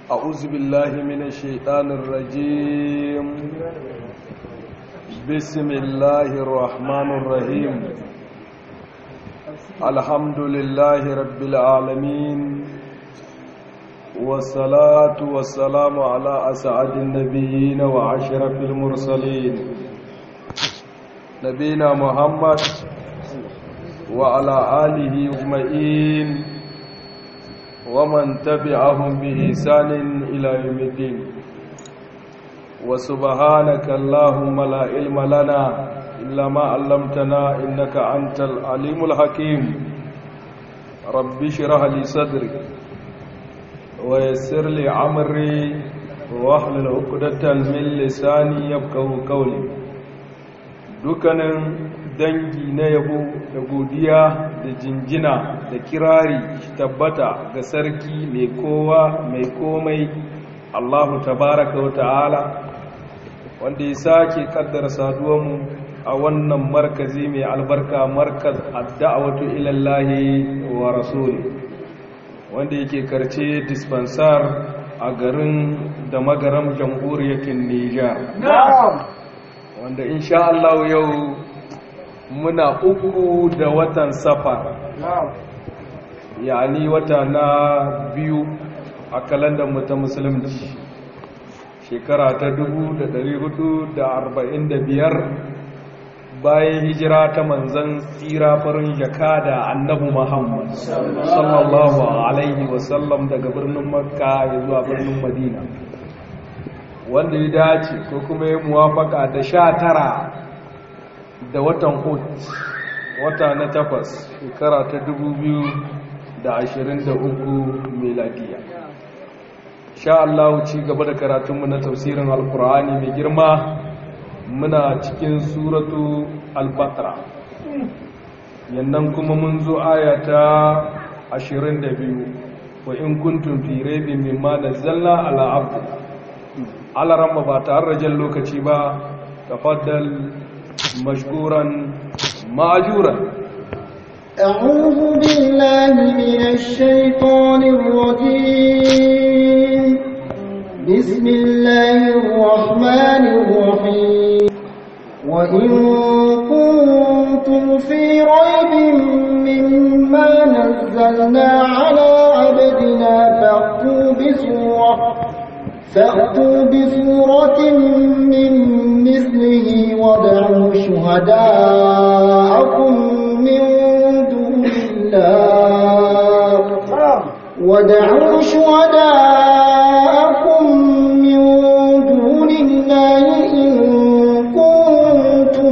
أعوذ بالله من الشيطان الرجيم بسم الله الرحمن الرحيم الحمد لله رب العالمين والصلاة والسلام على أسعد النبيين وعشرف المرسلين نبينا محمد وعلى آله أجمعين ومن تبعهم بإحسان إلى يوم الدين وسبحانك اللهم لا علم لنا إلا ما علمتنا إنك أنت العليم الحكيم رب اشرح لي صدري ويسر لي عمري واحلل عقدة من لساني يفقهوا قولي dukkanin dangi na yabo da godiya da jinjina da kirari tabbata ga sarki mai kowa mai komai Allahu tabaraka wa ta'ala wanda ya sake kaddara saduwanmu a wannan markazi mai albarka markaz adda'awatu ilallahi wa rasuli wanda yake karce dispensar a garin da magaram jamhuriyar Nijar wanda insha Allah yau muna uku da watan safar yani wata na biyu a kalandar ta musulunci shekara ta 1445 bayan hijira ta manzan tsira farin jaka da annabu muhammad sallallahu alaihi wasallam daga birnin makka ya zuwa birnin madina wanda ya dace ko kuma ya muwafaka da sha tara da watan hut wata na takwas shekara ta dubu biyu da ashirin da uku meladiya sha Allah ci gaba da karatunmu na tafsirin alkur'ani mai girma muna cikin suratu al-baqara yannan kuma mun zo aya ta ashirin da biyu wa in kuntum fi raibin mimma nazzalna ala abdina alaramma ba tare da jan lokaci ba tafaddal mashkuran ma'ajuran أعوذ بالله من الشيطان الرجيم بسم الله الرحمن الرحيم وإن كنتم في ريب مما نزلنا على عبدنا فأتوا بسورة فأتوا بسورة من مثله وادعوا شهداءكم من دون الله ودعوا شهداءكم من دون الله إن كنتم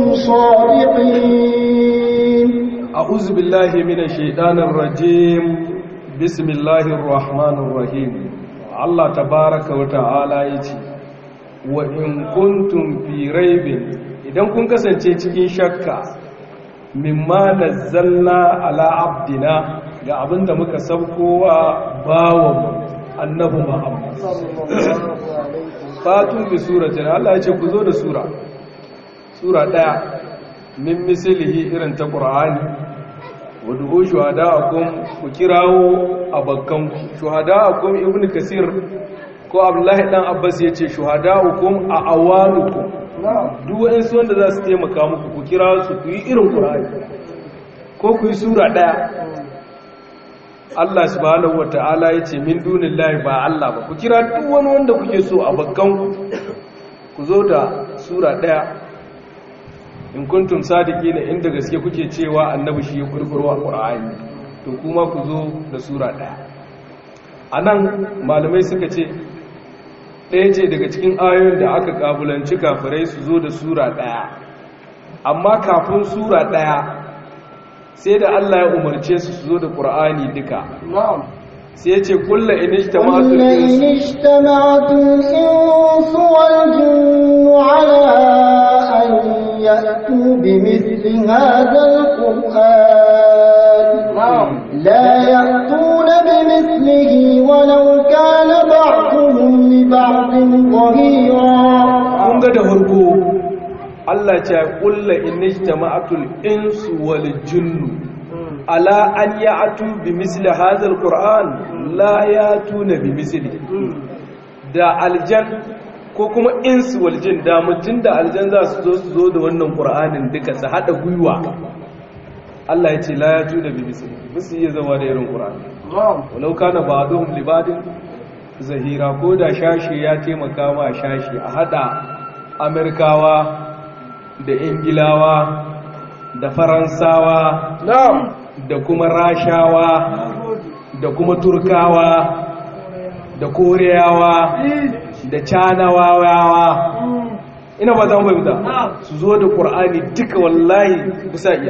صادقين أعوذ بالله من الشيطان الرجيم بسم الله الرحمن الرحيم Allah tabaraka wa ta'ala ya ce wa in kuntum fi raibin idan kun kasance cikin shakka mimma nazzalna ala abdina ga abinda muka saukowa bawan annabi Muhammad fatu bi suratin Allah ya ce ku zo da sura sura daya min mislihi irin ta Qur'ani wadda shuhada'akum ku kirawo abakkan shuhada'akum ibn kasir ko abdullahi dan abbas yace shuhada'akum a awalukum duk wani wanda za su taimaka muku ku kira su ku yi irin qur'ani ko ku yi sura daya Allah subhanahu wata'ala yace min dunillahi ba Allah ba ku kira duk wani wanda kuke so abakkan ku zo da sura daya in kuntum sadiki ne inda gaske kuke cewa annabi shi ya kurkurwa qur'ani to kuma ku zo da sura daya anan malamai suka ce ɗaya ce daga cikin ayoyin da aka kabulanci kafirai su zo da sura daya amma kafin sura daya sai da Allah ya umarce su su zo da qur'ani duka sai ya ce kulla inijtama'atul insu wal jinnu ala يأتوا بمثل هذا القرآن لا يأتون بمثله ولو كان بعضهم لبعض ظهيرا kun ga da harko Allah ce kulla inijtama'atul insu wal jinnu ala an ya'tu bi misli hadha alquran la ya'tuna bi misli da aljan ko kuma insu waljin da mutum da aljan za su zo su zo da wannan ƙur'anin duka su haɗa gwiwa Allah ya ce la ya ju da bibisi ba su iya zama da irin ƙur'ani walau kana ba don libadin zahira ko da shashi ya taimaka ma shashi a haɗa amerikawa da ingilawa da faransawa da kuma rashawa da kuma turkawa da koreyawa da canawawa ina ba ta fahimta su zo da ƙur'ani duka wallahi bisa iya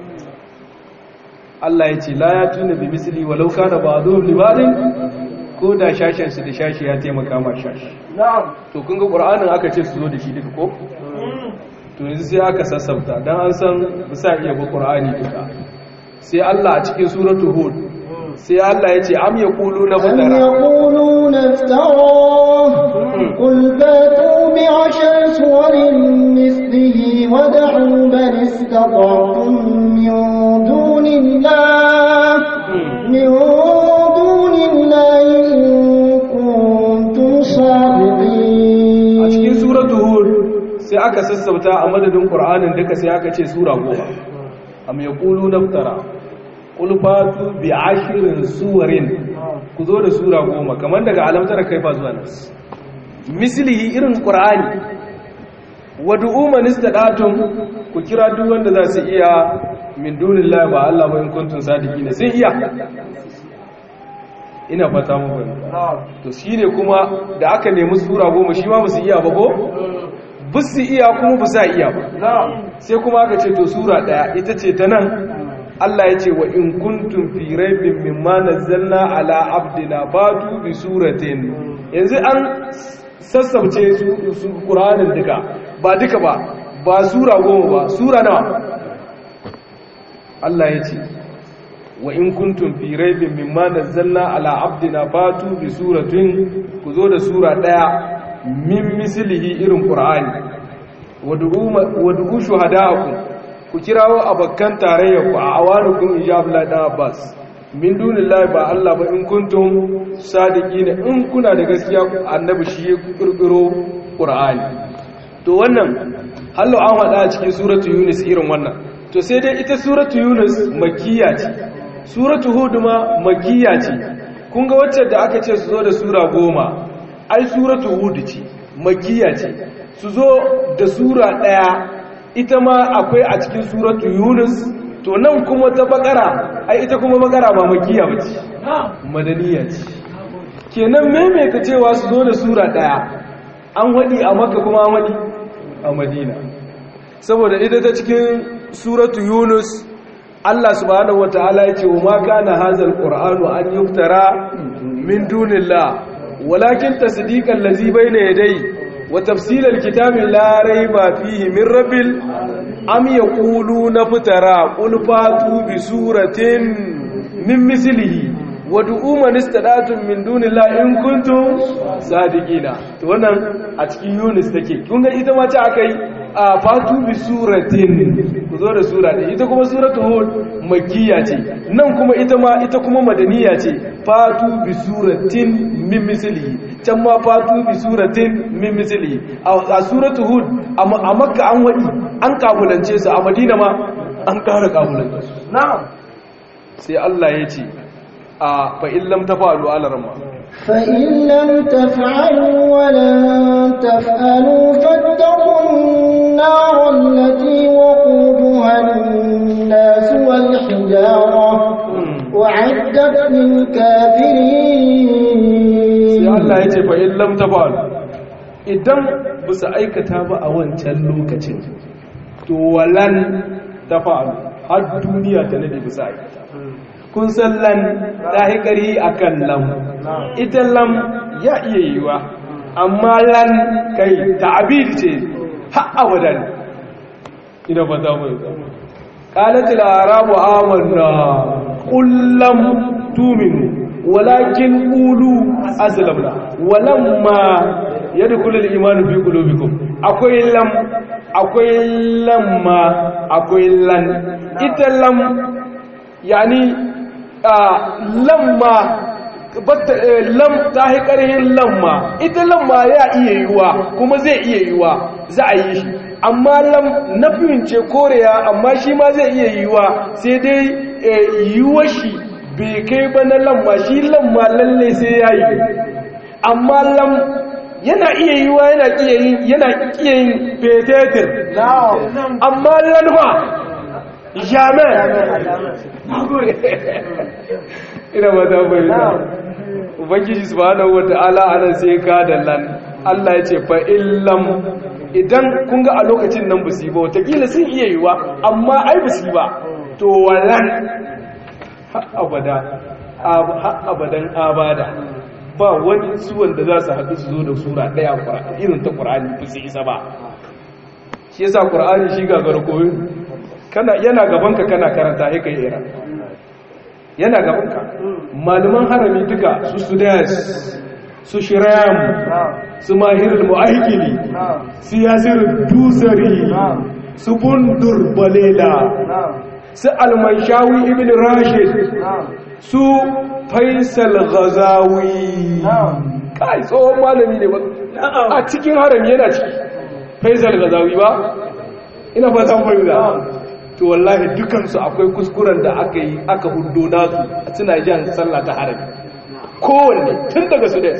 Allah ya ce la ya tuna bi misali walau kana ba zo libarin ko da shashen su da shashi ya taimaka ma shashi to kun ga ƙur'anin aka ce su zo da shi duka ko to yanzu sai aka sassabta don an san bisa iya ba ƙur'ani duka sai Allah a cikin suratul hud sai Allah ya ce am ya kulu na أم fadara يقولون افتراه قل فاتوا بعشر سور مثله ودعوا من استطعتم من دون الله من دون الله إن كنتم a صادقين cikin suratul hud sai aka sassauta a madadin qur'anin duka sai aka ce sura goma am ya kulu na fadara qul fatu bi ashrin suwarin ku zo da sura goma kamar daga alamtar kai fa zuwa nas mislihi irin qur'ani wad'u man istadatum ku kira duk wanda za su iya min dunillahi ba Allah ba in kuntum sadiqina sai iya ina fata mu fahimta to shine kuma da aka nemi sura goma shi ma basu iya ba ko basu iya kuma ba sa iya ba sai kuma aka ce to sura daya ita ce ta nan Allah ya ce wa in kuntum fi raibin mimma nazzalna ala abdina fatu bi suratin yanzu an sassauce su su Qur'anin duka ba duka ba ba sura goma ba sura nawa Allah ya ce wa in kuntum fi raibin mimma nazzalna ala abdina fatu bi suratin ku zo da sura daya min mislihi irin Qur'ani wad'u shuhada'akum ku kirawo abakkan tarayya ku a awanukum ijab la da abbas min dunillahi ba Allah ba in kuntum sadiqina in kuna da gaskiya annabi shi ya kirkiro qur'ani to wannan hallo an hada a cikin suratu yunus irin wannan to sai dai ita suratu yunus makkiya ce suratu hud ma makkiya ce kun ga wacce da aka ce su zo da sura goma ai suratu hud ce makkiya ce su zo da sura daya ita ma akwai a cikin suratu yunus to nan kuma ta bakara ai ita kuma bakara ba makiya bace madaniya ce kenan maimaita cewa su zo da sura daya an wadi a makka kuma an wadi a madina saboda ita ta cikin suratu yunus Allah subhanahu wataala ya ce wa ma kana hazal qur'anu an yuftara min dunillah walakin tasdiqan ladzi bayna yadayhi وتفصيل الكتاب لا ريب فيه من رب أم يقولون فترى قل فاتوا بسورة من مثله ودعوا من استدعتم من دون الله إن كنتم صادقين to wannan a cikin Yunus take kun ga ita ma ta akai a fatu bi suratin ku zo da sura ɗaya ita kuma suratul hud makkiya ce nan kuma ita ma ita kuma madaniya ce fatu bi suratin min mislihi can ma fatu bi suratin min mislihi a suratul hud a makka an wadi an kabulance su a madina ma an ƙara kabulance su na'am sai Allah ya ce a fa in lam tafalu ala rama فإن لم تفعلوا ولن تفعلوا فاتقوا النار التي وقودها الناس والحجارة وعدت للكافرين sai Allah ya ce fa in lam tafalu idan bisa aikata ba a wancan lokacin to walan tafalu har duniya ta nade bisa aikata kun san lan ɗahikari a kan lam ita lam ya iya yiwa amma lan kai ta'abir ce har abadan ina ba za mu yi قالت الأعراب آمنا قل لم تؤمنوا ولكن قولوا أسلمنا ولما يدخل الإيمان في قلوبكم أقول لم أقول لما أقول لن إتلم يعني lamma lam ta yi ƙarhin lamma ita lamma ya iya yiwuwa kuma zai iya yiwuwa za a yi shi amma lam na ce koreya amma shi ma zai iya yiwuwa sai dai yiwuwar shi bai kai ba na lamma shi lamma lalle sai ya yi amma lam yana iya yiwuwa yana yana iya yin fetetir amma lalma jamais ina ba ta bayyana ubangiji subhanahu wata'ala anan sai ka da lan Allah ya ce fa illam idan kun ga a lokacin nan ba su ba watakila sun iya yiwa amma ai ba su ba to wallan abada abadan abada ba wani suwan da za su haɗu su zo da sura ɗaya irin ta ƙur'ani ba su isa ba shi yasa ƙur'ani shi gagar koyo yana gabanka kana karanta ya kai ira yana gabanka malaman harami duka su sudas su shiram su mahirul mu'aikili su yasir dusari su bundur balela su almanshawi ibn rashid su faisal ghazawi kai tsohon malami ne ba a cikin harami yana ciki faisal ghazawi ba ina ba zan fahimta to wallahi dukansu akwai kuskuren da aka yi aka hudo nasu a suna jan sallah ta harami kowanne tun daga sudes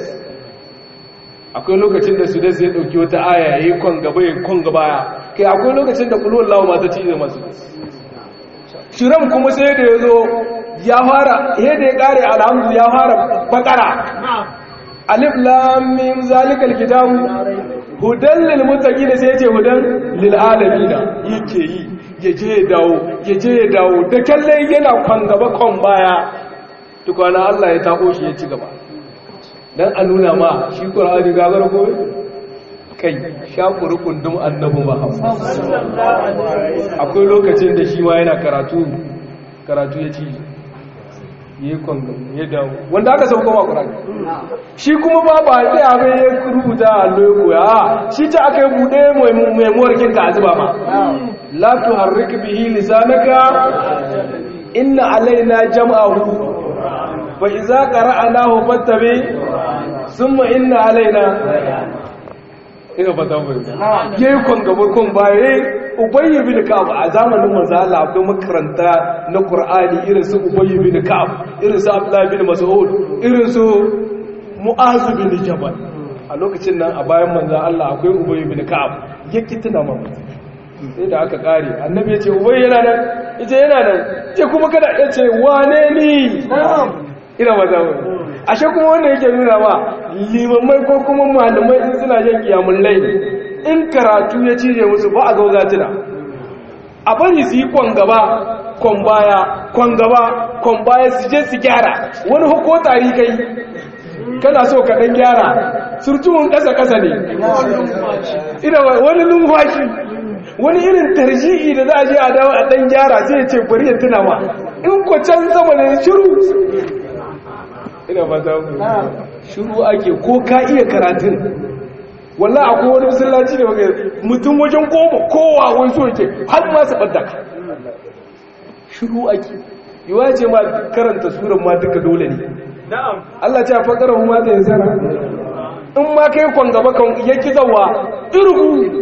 akwai lokacin da sudes ya dauki wata aya ya yi kwan gaba ya kwan gaba ya kai akwai lokacin da kulon lawa masu ci da masu shiram kuma sai da ya zo ya fara ya da ya kare alhamdu ya fara bakara alif lam mim zalikal kitabu hudan lil muttaqin sai ya ce hudan lil alamin yake yi ya je ya dawo ya je ya dawo da kallon yana kwan gaba kwan baya tukwana Allah ya tako shi ya ci gaba don a nuna ma shi ƙwararri gagar gobe kai shakuri kundin annabu muhammad akwai lokacin da shi ma yana karatu karatu ya ci ya yi kwan ya dawo wanda aka sauko ma ƙwararri shi kuma ba ba ɗaya abin ya rubuta a lokoya shi ta aka yi buɗe maimuwar kinka a zuba ma لا تحرك به لسانك إن علينا جمعه فإذا قرأناه فاتبع ثم إن علينا ina fata mai yayi kon gaba kon baya ubayy bin ka'ab a zamanin manzo Allah akwai makaranta na Qur'ani irin su ubayy bin ka'ab irin su Abdullah bin Mas'ud irin su Mu'az bin Jabal a lokacin nan a bayan manzo Allah akwai ubayy bin ka'ab yake tuna mamaki sai da aka kare annabi ya ce ubai yana nan ita yana nan ce kuma kada ya ce wane ni ina maza wani ashe kuma wanda yake nuna ma limammai ko kuma malamai in suna jan kiyamun laini in karatu ya cije musu ba a gauza tuna a bari su yi kwan gaba kwan baya kwan gaba kwan baya su je su gyara wani huko tari kai kana so ka dan gyara surtuwun kasa-kasa ne ina wani numfashi wani irin tarji'i da za a je a dawo a dan gyara sai ya ce bari ya tuna ma in ko can sama ne shiru ina ba ta ku shiru ake ko ka iya karatun wallah akwai wani masallaci ne wanda mutum wajen goma kowa wani so yake har ma su ɓadda ka shiru ake yiwa ce ma karanta suran ma duka dole ne Allah ce a fakara ma ta yi zara in ma kai kwan gaba kan yaki zawa irgu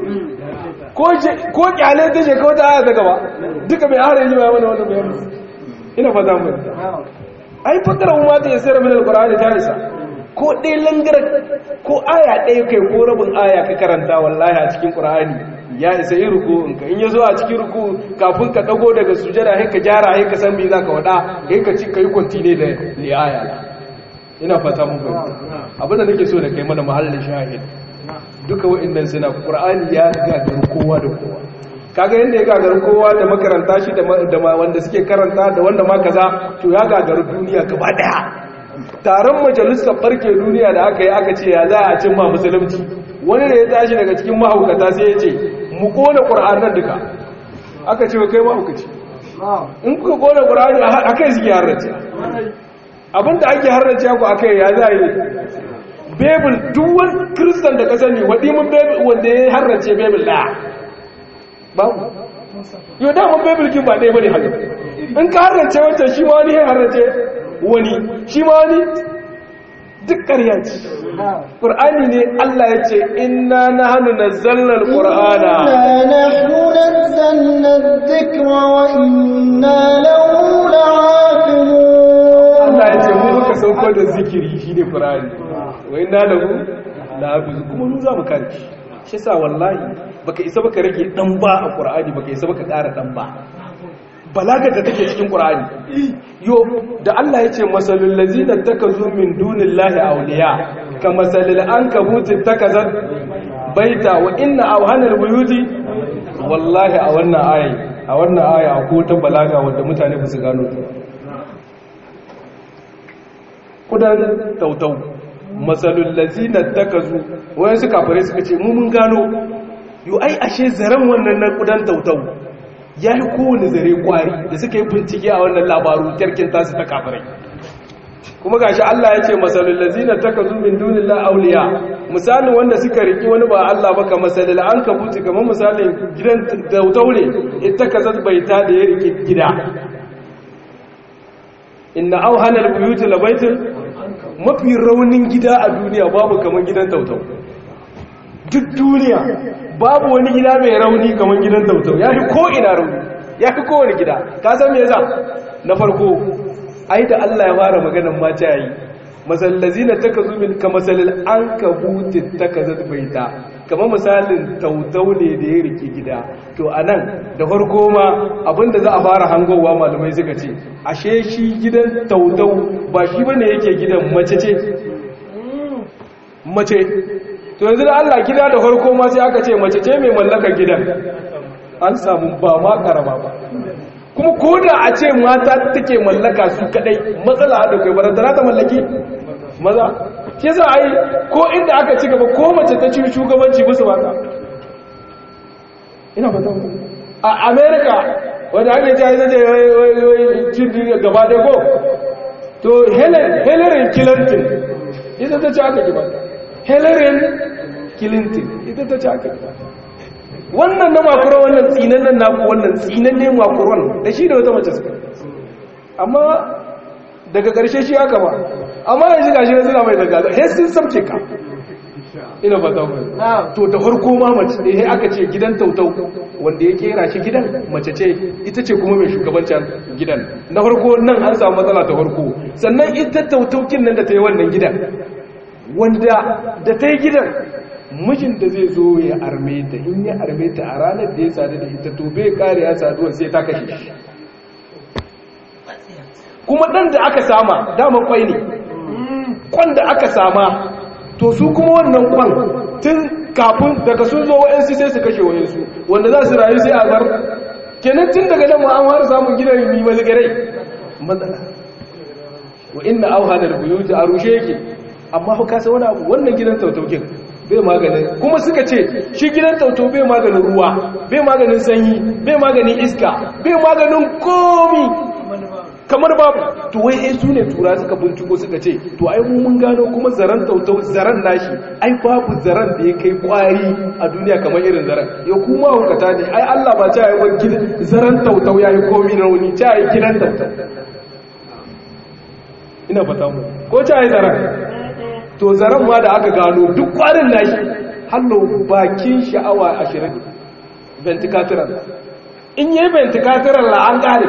ko kyale ta shekau ta aya ta gaba duka mai harin yi wani wani bayan ina fata mu ai fakara ma ta yasira min alqur'ani ta isa ko dai langar ko aya ɗaya kai ko rabin aya ka karanta wallahi a cikin qur'ani ya isa yi ruku in ka in yazo a cikin ruku kafin ka dago daga sujada sai ka gyara sai ka san me zaka wada sai ka ci kai continue da li aya ina fata mu abin da nake so da kai mana mahallin shahid duka wa'annan suna qur'ani ya gagar kowa da kowa kaga yanda ya gagar kowa da makaranta shi da wanda suke karanta da wanda ma kaza to ya gagar duniya gaba daya taron majalisar farke duniya da aka yi aka ce ya za a cin ma musulunci wani da ya tashi daga cikin mahaukata sai ya ce mu kona qur'anan duka aka ce kai mahaukaci in kuka kona qur'ani akai suke harrace abinda ake harrace ku akai ya za yi bebul duwan kristan da ka sani waɗi mun bebul wanda ya harrace bebul ɗaya babu yau daman bebul kin ba ɗaya bane haka in ka harrace wancan shi ma wani ya harrace wani shi ma wani duk ƙarya ce ƙur'ani ne Allah ya ce inna nahnu nazzalna al-qur'ana إنا نحن نزلنا الذكر وإنا له لعافظون Allah ya ce mu muka sauko da zikiri shi ne Qur'ani wa inna lahu lahafiz kuma mu za mu kare shi shi yasa wallahi baka isa baka rage dan ba a Qur'ani baka isa baka ƙara dan ba balagar da take cikin Qur'ani yo da Allah ya ce masalul ladzina takazu min dunillahi awliya ka masalil ankabut takazat baita wa inna awhanal buyuti wallahi a wannan aya a wannan aya akwai ta balaga wanda mutane ba su gano ta kudan tautau matsalul lazina takazu wayan su kafare suka ce mu mun gano yo ai ashe zaren wannan na kudan tautau ya yi kowane zare kwari da suka yi bincike a wannan labaru tarkin tasu ta kafirai kuma gashi Allah ya ce masalul lazina takazu min dunillahi awliya misalin wanda suka riki wani ba Allah ba ka masalul ankabuti kamar misalin gidan tautau ne ita kazat baita da ya riki gida inna auhanal buyuti labaitul mafi raunin gida a duniya babu kaman gidan tautau duk duniya babu wani gida mai rauni kaman gidan tautau ya fi ko ina rauni ya fi kowane gida ka san me yasa na farko ai da Allah ya fara maganan mata yayi masallazina takazu min kamasalil ankabuti takazat baita kamar misalin tautau ne da ya rike gida to anan da farko ma abinda za a fara hangowa malamai suka ce ashe shi gidan tautau ba shi bane yake gidan mace ce mace to yanzu da Allah gida da farko ma sai aka ce mace ce mai mallakar gidan an samu ba ma karama ba kuma ko da a ce mata take mallaka su kadai matsala da kai barantana ta mallaki maza shi za a yi ko inda aka ci gaba ko mace ta ci shugabanci musu ba ina fata a america wadda ake ci a zai cin duniya gaba ɗaya ko to hillary clinton ita ta ci aka gaba hillary clinton ita ta ci aka gaba wannan na makuron wannan tsinan nan naku wannan tsinan ne makuron da shi da wata mace suka amma daga ƙarshe shi aka ba amma yanzu ga shi suna mai daga he sun samce ka ina ba zama to da farko ma mace ne he aka ce gidan tautau wanda ya kera shi gidan mace ce ita ce kuma mai shugabancin gidan na farko nan an samu matsala ta farko sannan ita tautaukin nan da ta yi wannan gidan wanda da ta yi gidan mijin da zai zo ya arme ta in ya arme ta a ranar da ya sadu da ita to bai kare ya saduwa sai ta kashe shi kuma ɗan da aka sama daman kwai ne kwan da aka sama to su kuma wannan kwan tun kafin daga sun zo wa'yansu sai su kashe wa'yansu wanda za su rayu sai a bar kenan tun daga nan ma'an har samun gidan yi mazgarai matsala wa inna auha da buyuti a rushe yake amma ku kasa wani abu wannan gidan tautaukin bai maganin kuma suka ce shi gidan tautau bai maganin ruwa bai maganin sanyi bai maganin iska bai maganin komi kamar babu to wai ai su ne tura suka binciko suka ce to ai mu mun gano kuma zaran tautau zaran nashi ai babu zaran da ya kai kwari a duniya kamar irin zaran ya kuma hukata ne ai Allah ba ta yi wani gidan zaran tautau yayi komi rauni ta yi gidan tautau ina fata mu ko ta yi zaran to zaran ma da aka gano duk kwarin nashi hallo bakin sha'awa 20 venticatoral in yi venticatoral la an kare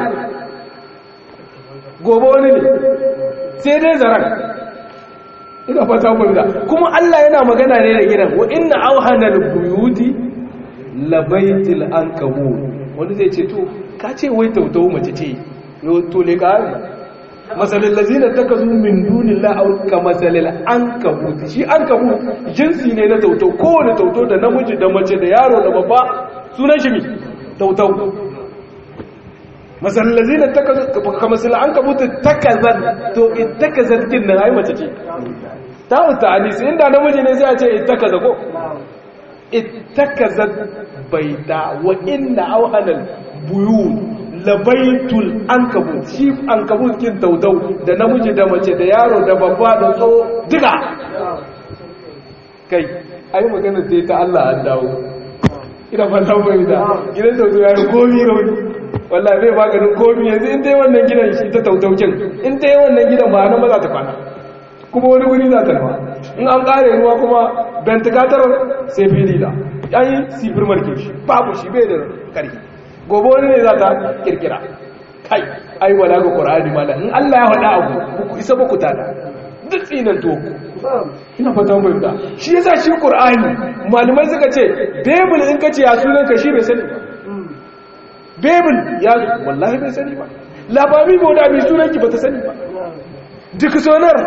gobe wani ne sai dai zaran ina fata mu da kuma Allah yana magana ne da gidan wa inna awhanal buyuti labaitil ankabut wani zai ce to ka ce wai tautau mace ce yo to le ka masalin lazina ta ka zo min dunin la'au ka masalin an kabuti shi an kabut jinsi ne na tautau kowane tautau da namiji da mace da yaro da babba sunan shi mi tautau masalin lazina ta ka masalin an kabuti takazan to itakazan kin nan ai mace ce ta wuta hadisi inda namiji ne sai a ce itakaza ko itakazan baita wa inna auhanal buyut labaitul ankabut shi ankabut kin tautau da namiji da mace da yaro da babba da tso duka kai ai magana sai ta Allah an dawo ina fata bai da gidan tautau ya yi komi rauni wallahi bai maganin komi yanzu in dai wannan gidan shi ta tautaukin in dai wannan gidan ba nan ba za ta kwana kuma wani wuri za ta nufa in an kare ruwa kuma ventilator sai filila an yi sifir marke shi babu shi bai da karfi gobe wani ne za ta kirkira kai ai wala ga qur'ani mala in Allah ya faɗa abu ku isa ba ku tada duk tsinan to ina fatan bayyana shi yasa shi qur'ani malamai suka ce bible in kace ya sunan ka shi bai sani ba bible ya wallahi bai sani ba labari ba da bai sunan ki bata sani ba duk sonar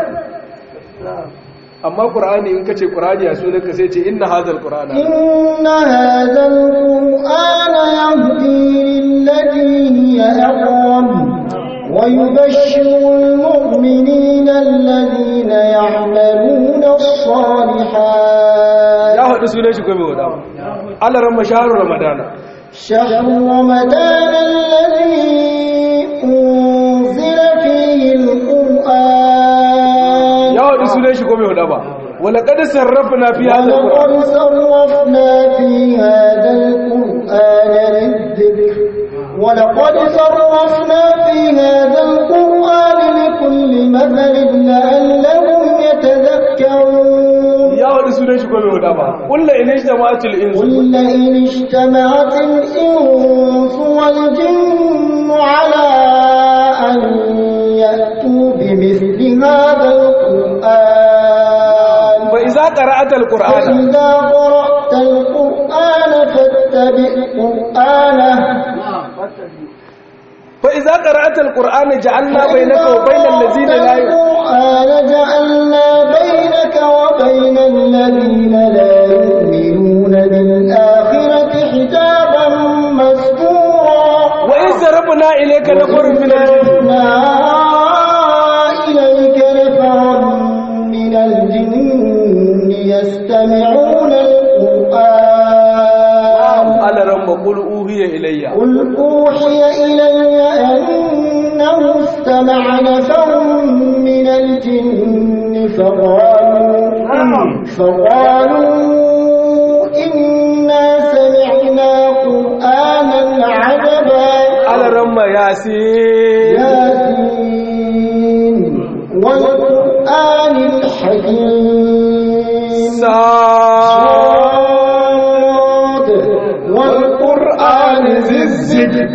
amma qur'ani in kace qur'ani ya sunan ka sai ce inna hadhal qur'ana inna hadhal qur'ana yahdi lillati hiya aqwam ويبشر المؤمنين الذين يعملون الصالحات ya haɗu sunan shi kome wada alaran mashaharu ramadana شهر رمضان الذي أنزل فيه القرآن ya haɗu sunan shi kome wada ba wala kada sarrafa na fi hada ولقد صرفنا في هذا القرآن للذكر ولقد صرفنا في هذا القرآن لكل مثل لعلهم يتذكرون ya haɗu sunan shi kome wada ba kulla ina shi da ma'atul insu قل إن اجتمعت الإنس والجن على أن يأتوا بمثل هذا القرآن fa iza qara'ata alqur'ana فإذا قرأت القرآن فاتبع قرآنه fa iza qara'ata alqur'ana ja'alna bainaka wa bainal ladzina la القرآن جعلنا بينك وبين الذين لا يؤمنون بالآخرة حجابا مستورا wa in sarrafna ilayka nafarun min al-jinn وَأَرْسَلْنَا إِلَيْكَ نَفَرًا مِنَ الْجِنِّ يَسْتَمِعُونَ الْقُرْآنَ alaran maqul uhiya ilayya قل أوحي إلي أنه استمع نفر من الجن فقالوا فقالوا إنا سمعنا قرآنا عجبا alaran ma yasin ياسين والقرآن الحكيم sa صاد والقرآن ذي الذكر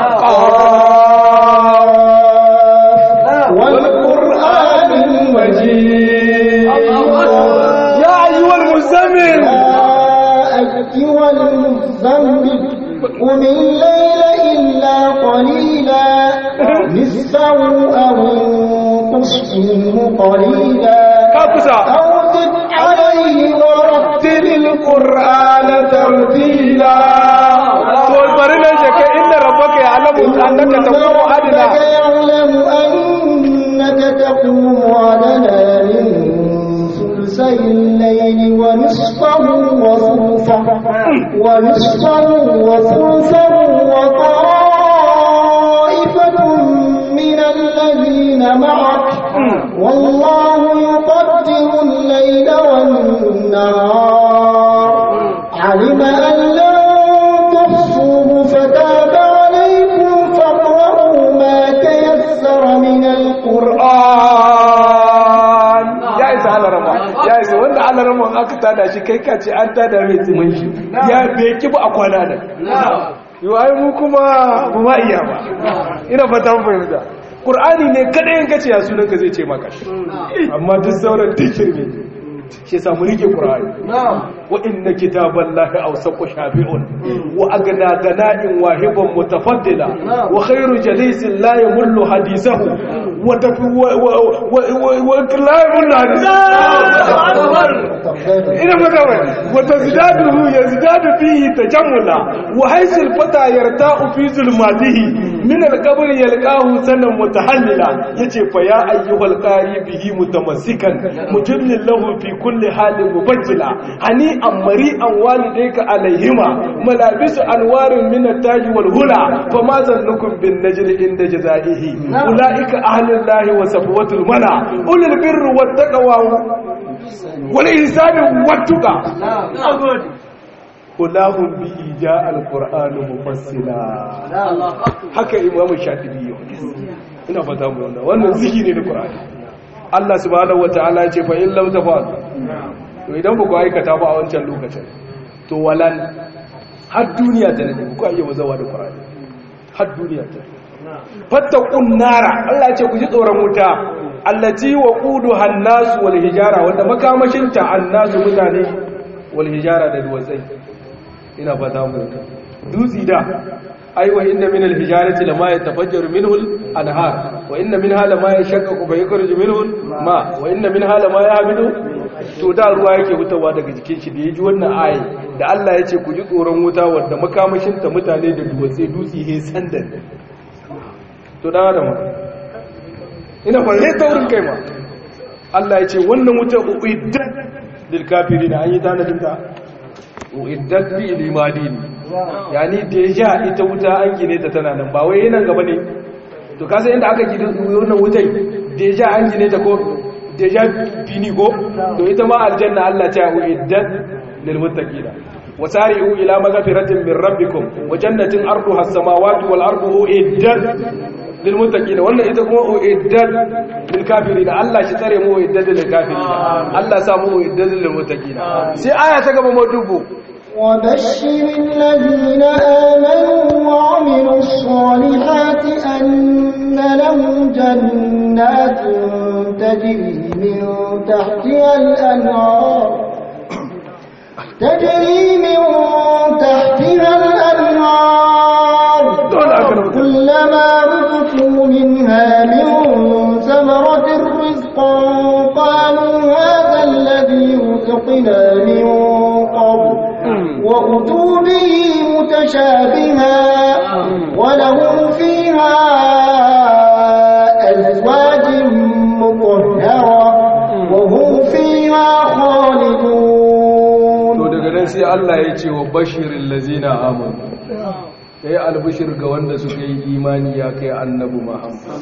قاف والقرآن المجيد يا أيها المزمل أيها المزمل قم الليل إلا قليلا نصفه أو انقص منه قليلا كابسا أو زد عليه ورتل القرآن ترتيلا تقول برنا شكا إن ربك يعلم أنك تقوم أدنى ربك يعلم أنك تقوم أدنى من ثلثي الليل ونصفه وثلثه ونصفه وثلثه وطائفة من الذين معك والله يقدر الليل والنهار علم أن لن تحصوه فتاب عليكم فاقرؤوا ما تيسر من القرآن Qur'an ya isa alarama ya isa wanda alarama aka tada shi kai kace an tada mai tsimin shi ya bai ki ba a kwana da yau ai mu kuma ba ma iya ba ina fata mun fahimta Qur'ani ne kadai in kace ya sunan ka zai ce maka amma duk sauran dikir ne shi yasa mu rike Qur'ani wa inna kitaballahi awsaqu shafi'un wa agna gana'in wahiban mutafaddila wa khairu jalisin la yamullu hadithahu wa tafi wa wa wa la yamullu hadithahu ina maka wai wa tazdaduhu yazdadu fihi tajammula wa haythu al-fata yarta'u fi zulmatihi min al-qabr yalqahu sanan mutahallila yace fa ya ayyuhal qari bihi mutamassikan mujallil lahu fi kulli halin mubajjila hani an mari'an walidayka alayhima malabisu anwarin min at-taj wal hula fama zannukum bin najl inda jazaihi ulaika ahlullahi wa safwatul mala ulul birri wat taqwa wal ihsani wat tuqa kulahum bi ija al-qur'an mufassila haka imam shatibi yau ina fata mu wannan wannan zikiri ne qur'ani Allah subhanahu wataala ya ce fa in lam tafal to idan ba ku aikata ba a wancan lokacin to walan har duniya ta nade ku aje wazawa da Qur'ani har duniya ta fattaqun nara Allah ya ce ku ji tsoron wuta allati waquduha an-nas wal hijara wanda makamashin ta annasu mutane wal hijara da duwatsai ina fata mu dutsi da ai wa inna min al-hijarati lama yatafajjaru minhu al-anhar wa inna minha lama yashaqqaqu fa yakhruju minhu ma wa inna minha lama yahbidu to da ruwa yake hutawa daga jikin shi da yaji wannan ayi da Allah yace ku ji tsoron wuta wanda makamashin ta mutane da duwatse dutsi he sandan to da da mu ina fa he taurin kai ma Allah yace wannan wuta uiddat lil kafirin an yi tanadin ta uiddat bi limadini yani deja ita wuta an gine ta tana nan ba wai yana gaba ne to kasa inda aka gine wannan wutai deja an gine ta ko deja bini ko to ita ma aljanna Allah ta uiddat lil muttaqina wasari'u ila maghfiratin min rabbikum wa jannatin arduha as-samawati wal ardu uiddat lil muttaqina wannan ita kuma uiddat lil kafirin Allah shi tsare mu uiddat lil kafirin Allah sa mu uiddat lil muttaqina sai aya ta gaba mu dubu وبشر الذين آمنوا وعملوا الصالحات أن لهم جنات تجري من تحتها الأنهار تجري من تحتها الأنهار كلما رزقوا منها من ثمرة رزقا قالوا هذا الذي رزقنا من قبل وأتوا به متشابها ولهم فيها أزواج مطهرة وهم فيها خالدون to daga nan sai Allah ya ce wa bashirin lazina amanu kai albishir ga wanda suka yi imani ya kai annabi Muhammad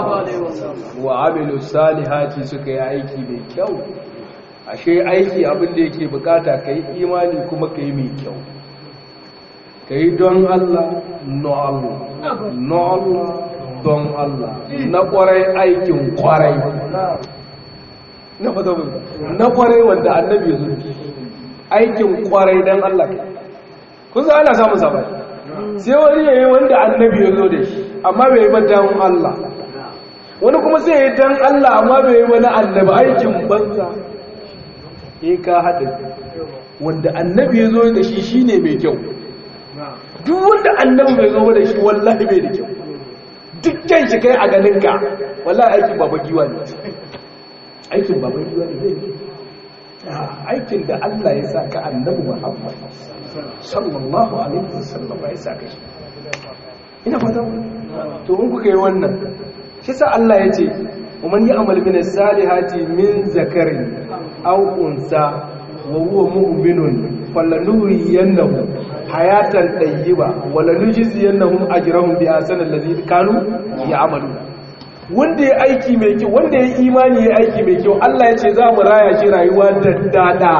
wa amilu salihati suka yi aiki mai kyau ashe aiki abin da yake bukata ka yi imani kuma ka yi mai kyau ka yi don Allah no Allah no Allah don Allah na kwarai aikin kwarai na fata na kwarai wanda annabi ya zo aikin kwarai don Allah kun za ana samun sabai sai wani yayi wanda annabi ya zo da shi amma bai yi ba don Allah wani kuma sai ya yi don Allah amma bai yi wani annabi aikin banza in ka haɗa wanda annabi ya zo da shi shi ne mai kyau duk wanda annabi bai zo da shi wallahi bai da kyau dukkan shi kai a ganinka wallahi aikin baba giwa ne aikin baba giwa ne zai aikin da Allah ya sa ka annabi Muhammad sallallahu alaihi wasallam ya sa ka shi ina fata to in kuka yi wannan shi sa Allah ya ce ومن يعمل من الصالحات من ذكر أو أنثى وهو مؤمن فلنحيينه حياة طيبة ولنجزينهم أجرهم بأحسن الذي كانوا يعملون wanda ya aiki mai kyau wanda ya imani ya aiki mai kyau Allah ya ce za mu raya shi rayuwa da dada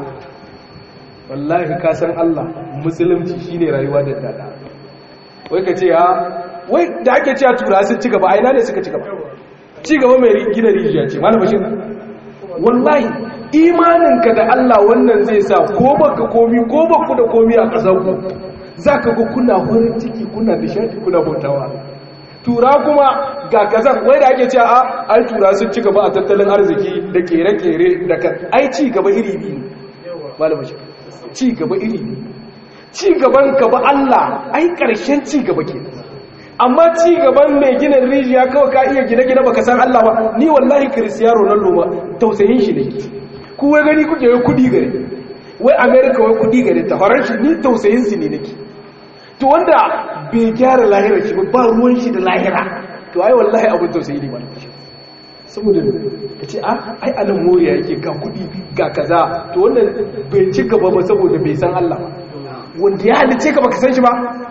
wallahi ka san Allah musulunci shine rayuwa da dada wai ka ce ha wai da ake cewa tura sun ci gaba a ina ne suka ci gaba ci gaba mai gina rijiya ce malam bashir wallahi imaninka da Allah wannan zai sa ko baka komi ko baku da komi a ƙasar ku zaka ga kuna farin ciki kuna nishadi kuna bautawa tura kuma ga kazan wai da ake cewa a ai tura sun ci gaba a tattalin arziki da kere-kere da ka ai ci gaba iri biyu malam bashir ci gaba iri biyu ci gaban ka ba Allah ai ƙarshen ci gaba kenan amma ci gaban mai gina rijiya kawai ka iya gine-gine baka san Allah ba ni wallahi Cristiano Ronaldo ba tausayin shi ne ku wai gani kuke wai kudi gare wai America wai kudi gare ta horon shi ni tausayin su ne nake to wanda bai gyara lahira shi ba ruwan shi da lahira to ai wallahi abin tausayi ne ba saboda ka ce ai anan moriya yake ga kudi ga kaza to wannan bai ci gaba ba saboda bai san Allah ba wanda ya halice ka baka san shi ba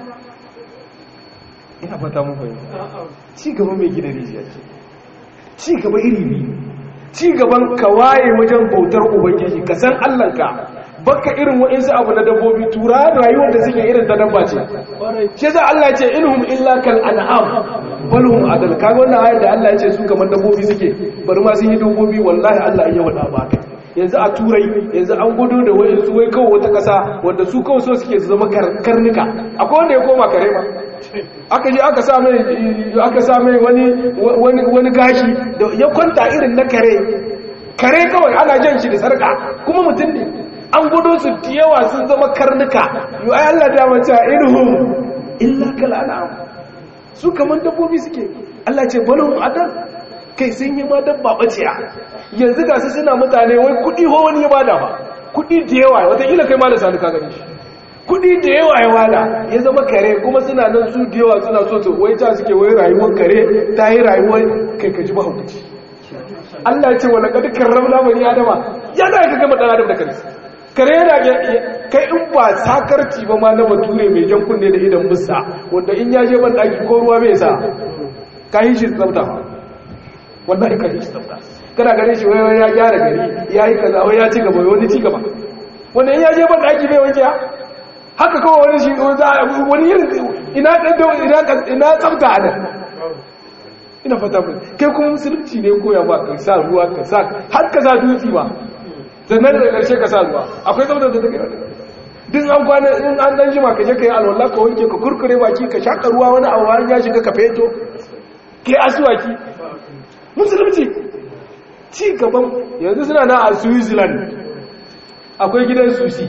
ina fata mun fahimta ci gaba mai gina rijiya ce ci gaba iri biyu ci gaban ka waye wajen bautar ubangiji ka san allanka baka irin wa'insu abu na dabbobi tura rayuwar da suke irin ta dabba ce shi za Allah ce inhum illa kal an'am balhum adal kaga wannan ayar da Allah ya ce su kamar dabbobi suke bari ma sun yi dabbobi wallahi Allah ya wada ba kai yanzu a turai yanzu an gudu da wayansu wai kawai wata kasa wanda su kawai so suke su zama karnuka akwai wanda ya koma kare ma aka je aka sa mai aka sa mai wani wani wani gashi da ya kwanta irin na kare kare kawai ana jan shi da sarka kuma mutum ne an gudu su da yawa sun zama karnuka yi ai Allah da mace inuhum illa kal an'am su kaman dabbobi suke Allah ce balhum adal kai sun yi ma dabba baciya yanzu ga su suna mutane wai kudi ho wani ya bada ba kudi da yawa wataƙila kai ma da sani ka gani shi kudi da yawa ya wada ya zama kare kuma suna nan su da yawa suna so su wai ta suke wai rayuwar kare ta yi rayuwar kai ka ji ba hukunci Allah ya ce wa laqad karramna bani adama ya da ka gama dan adam da kansa kare yana kai in ba sakarci ba ma na bature mai jan kunne da idan musa wanda in ya je ban daki ko ruwa bai sa ka yi shi tsafta wallahi ka yi shi tsafta kana gane shi wai ya gyara gari ya yi kaza wai ya ci gaba wani ci gaba wanda in ya je ban daki bai wanke haka kawai wani shi wani yin ina ina ina tsafta a nan ina fata mu kai kuma musulunci ne koya ba ka sa ruwa ka sa har ka sa dutse ba sannan da ƙarshe ka sa ruwa akwai tsaftar da take duk an kwana in an dan jima ka je ka yi alwala ka wanke ka kurkure baki ka shaka ruwa wani abu har ya shiga ka feto kai asuwaki musulunci ci gaban yanzu suna na a switzerland akwai gidan susi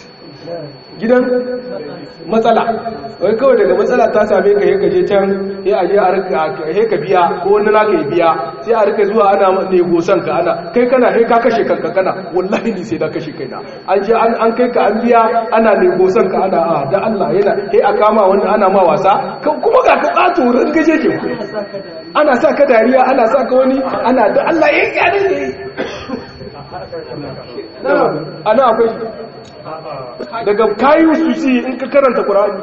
gidan matsala wai kawai daga matsala ta same ka yi kaje can ya aje a rika he ka biya ko wani naka ya biya sai a rika zuwa ana negosan ka ana kai kana he ka kashe kanka kana wallahi ni sai da kashe kaina an je an kai ka an biya ana negosan ka ana a da Allah yana he a kama wani ana ma wasa kuma ga ka tsato ran gaje ke ana sa ka dariya ana sa ka wani ana da Allah ya kyale ne ana akwai daga kayu su ci in ka karanta ƙura'ani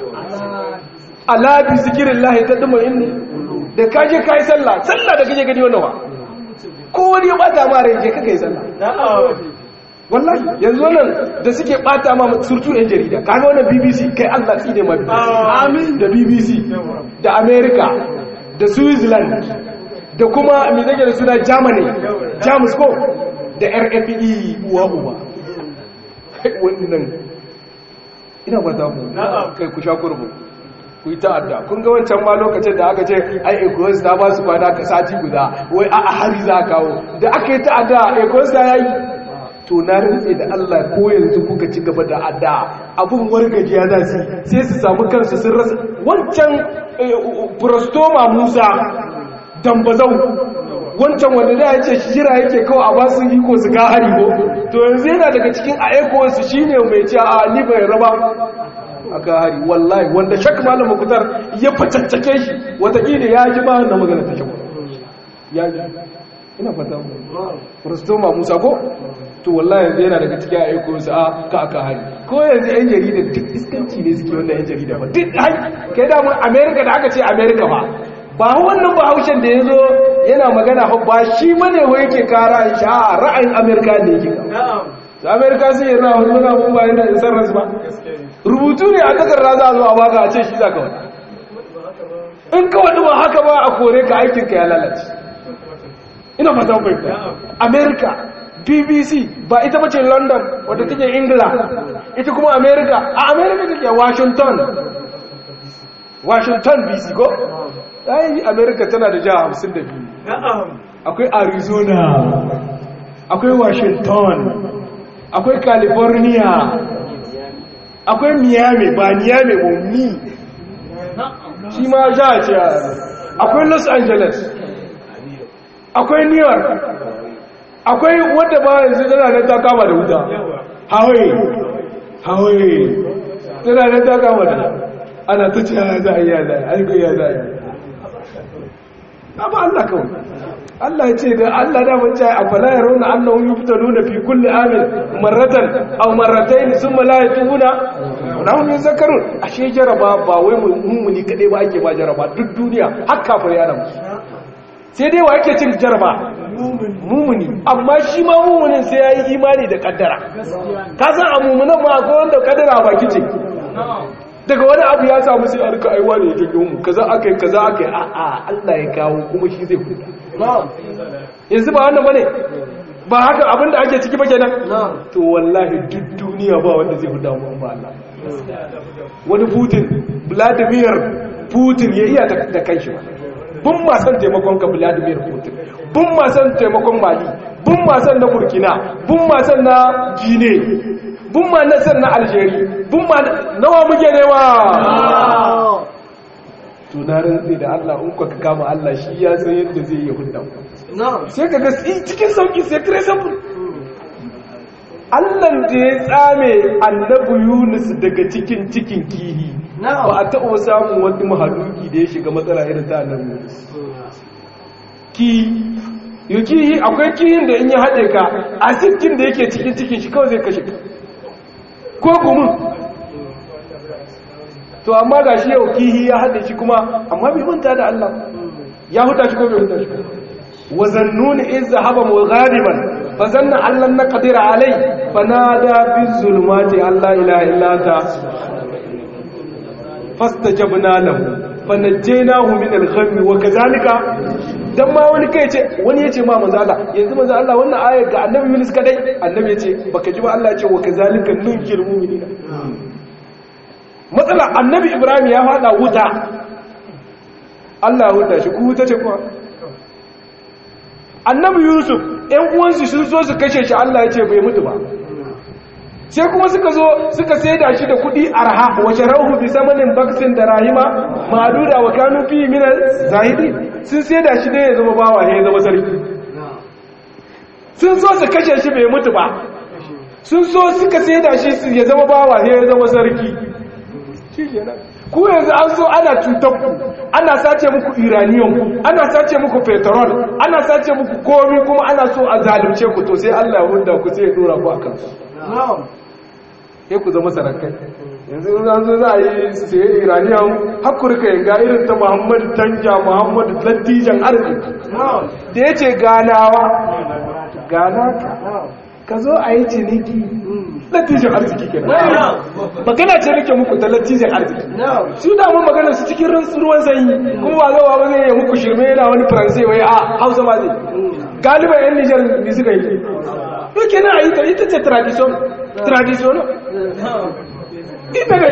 alabi zikirin lahi ta ɗuma inni da kaje kayi sallah sallah da kaje gani wannan wa ko wani ya bata ma rai je kaka yi sallah wallahi yanzu wannan da suke bata ma surtu yan jarida kaga wannan bbc kai allah tsine ma amin da bbc da america da switzerland da kuma mai zage da suna germany jamus ko da rfe uwa uba wannan ina ba za mu kai ku sha kurbu ku yi ta'adda kun ga wancan ma lokacin da aka ce ai ecos ta ba su kwana ka sati guda wai a hari za kawo da aka yi ta'adda ecos ta yayi to na rantse da Allah ko yanzu kuka ci gaba da adda abun wargajiya za su sai su samu kansu sun rasa wancan prostoma musa dambazau wancan wanda da ya ce jira yake kawai a basu iko su ga hari ko to yanzu yana daga cikin aikowarsu shi ne mai ce a ni bai raba a ga hari wallahi wanda shak malam mukutar ya facaccake shi watakila ya ji ba na magana ta kyau ya ji ina fata mu rustoma musa ko to wallahi yanzu yana daga cikin aikowarsu a ka aka hari ko yanzu yan jarida duk iskanci ne suke wannan yan jarida ba duk kai da mun america da aka ce america ba ba wannan ba haushen da ya zo yana magana ba shi mane wa yake kara sha ra'ayin amerika ne yake da amerika sun yi ra'ayin wani muna mun bayan da isar rasu ba rubutu ne a takarda za a zo a baka a ce shi za ka wani in ka wani ba haka ba a kore ka aikinka ya lalace ina fata fahimta amerika bbc ba ita bace london wadda take ingila ita kuma amerika a amerika take washington washington bc ko ɗayan amerika tana da jiha hamsin da biyu akwai arizona akwai washington akwai california akwai miami ba miami ba mi shi ma jiha ce akwai los angeles akwai new york akwai wadda ba yanzu tana nan ta kama da wuta hawaii hawaii tana nan ta kama da ana ta ce ya za a yi ya za a yi aiko ya za a yi amma Allah kawai Allah ya ce da Allah da mun jaya afala ya rauna annahu yuftanuna fi kulli amin marratan aw marratayn thumma la yatubuna wa hum yuzakkarun ashe jaraba ba wai mummuni kade ba ake ba jaraba duk duniya har kafir ya ramu sai dai wa yake cin jaraba mumuni amma shi ma mumunin sai ya yi imani da kaddara ka san a mumunan ma akwai wanda kaddara ba kice daga wani abu ya samu sai a rika aiwa ne ya janyo mu kaza aka yi kaza aka yi a'a Allah ya kawo kuma shi zai huta yanzu ba wannan bane ba haka abin da ake ciki ba kenan to wallahi duk duniya ba wanda zai huta mu ba Allah wani Putin Vladimir Putin ya iya da kanshi ba bun ma san taimakon ka Vladimir Putin bun ma san taimakon Mali bun ma san na Burkina bun ma san na Guinea bun ma na san na Algeria bun ma nawa muke newa to na rantsi da Allah in ka kama Allah shi ya san yadda zai yi hudda sai ka ga cikin sauki sai kire sabon Allah da ya tsame annabi Yunus daga cikin cikin kihi ba a taɓa samun wani mahaluki da ya shiga matsala irin ta annabi Yunus ki yi kihi akwai kihin da in ya haɗe ka a cikin da yake cikin cikin shi kawai zai kashe ka ko gumin to amma ga shi yau kihi ya haɗe shi kuma amma bai manta da Allah ya huta shi ko bai huta shi wa zannuni in zahaba mughadiban fa zanna allan naqdir alai fanada fi zulumati alla ilaha illa anta fastajabna lahu fanajjaynahu min al-ghammi wa kadhalika dan ma wani kai ce wani yace ma manzo Allah yanzu manzo Allah wannan ayar ga annabi Yunus kadai annabi yace baka ji ba Allah yace wa kadhalika nunkil mu'minina matsala annabi ibrahim ya fada wuta allah wuta shi ku wuta ce kuwa annabi yusuf ‘yan uwansu sun so su kashe shi allah ya ce bai mutu ba sai kuma suka zo suka saida shi da kudi arha wace rauhu bi samanin baksin da rahima ma'aduda wa kanu fi minar zahidi sun saida shi ne ya zama bawa ya zama sarki sun so su kashe shi bai mutu ba sun so suka saida shi ya zama bawa ya zama sarki ku yanzu an so ana cutar ku ana sace muku iraniyan ana sace muku petrol ana sace muku komi kuma ana so a zalunce ku to sai Allah ya hunda ku sai ya dora ku akan su sai ku zama sarakai yanzu in an zo za a yi sai iraniyan hakurka yanga irin ta Muhammad Tanja Muhammad Lattijan arziki da yace ganawa gana ka ka zo a yi ciniki lattijan arziki kenan magana ce nake muku ta lattijan arziki su da mun magana su cikin ruwan sanyi kuma ba zawa ba zai yi muku shirme yana wani faransai wai a hausa ma zai galiban yan nijar ne suka yi to kenan a yi ta ita ce tradition tradition ita ne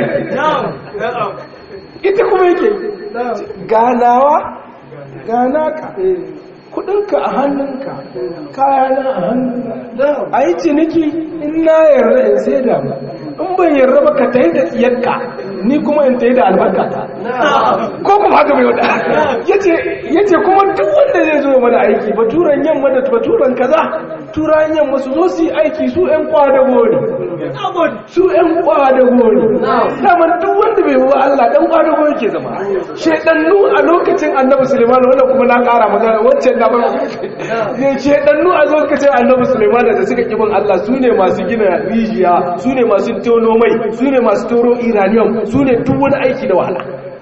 ita kuma yake ganawa gana ka kudinka a hannunka kayana a hannunka a yi ciniki in na yarda in sai da in ban yarda ba ka ta yi da tsiyarka ni kuma in ta yi da albarkata ko kuma haka mai wada ya ce kuma duk wanda zai zo mana aiki baturan yamma da baturan kaza turan yamma su zo su yi aiki su 'yan kwadago ne su 'yan kwadago ne daman duk wanda bai wa Allah dan kwadago yake zama shedannu a lokacin annabi suleiman wanda kuma na kara magana wancan na bar ne shedannu a lokacin annabi suleiman da suka kibin Allah su ne masu gina rijiya su ne masu tono mai su ne masu toro iranium su ne duk wani aiki da wahala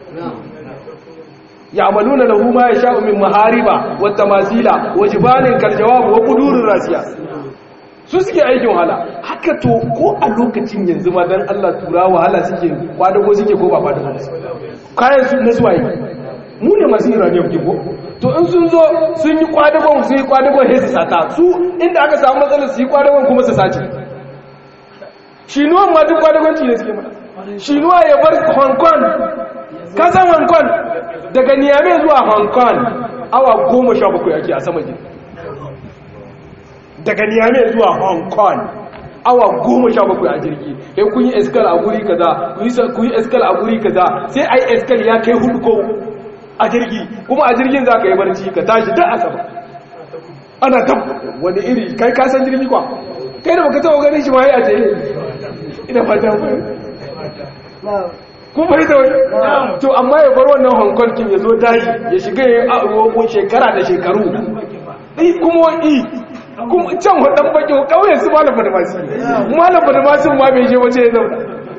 ya'maluna lahu ma yasha'u min mahariba wa tamasila wa jibalin kal jawab wa qudurir rasiya su suke aikin wahala haka to ko a lokacin yanzu ma dan Allah tura wahala suke kwadago suke ko ba kwadago kayan su na suwaye mu ne masu iranium ke ko to in sun zo sun yi kwadagon su yi kwadagon sai su sata su inda aka samu matsalar su yi kwadagon kuma su sace shinuwan ma duk kwadagonci ne suke mana shinuwa ya bar hong kong kasan hong kong daga niyame zuwa hong kong awa goma sha bakwai ake a sama gini daga niyame zuwa hong kong awa goma sha bakwai a jirgi sai kun yi eskal a guri kaza kun yi eskal a guri kaza sai ai eskal ya kai hudu ko a jirgi kuma a jirgin za ka yi barci ka tashi da a sama ana tab wani iri kai kasan jirgi kwa kai da baka taɓa ganin shi ma ya ce ina fata kun fahimta wani to amma ya bar wannan hong kong kin ya zo daji ya shiga ya yi shekara da shekaru ɗi kuma wani kuma can wadan baki ƙauyen su malam badamasi malam badamasi ma bai je wace ya zauna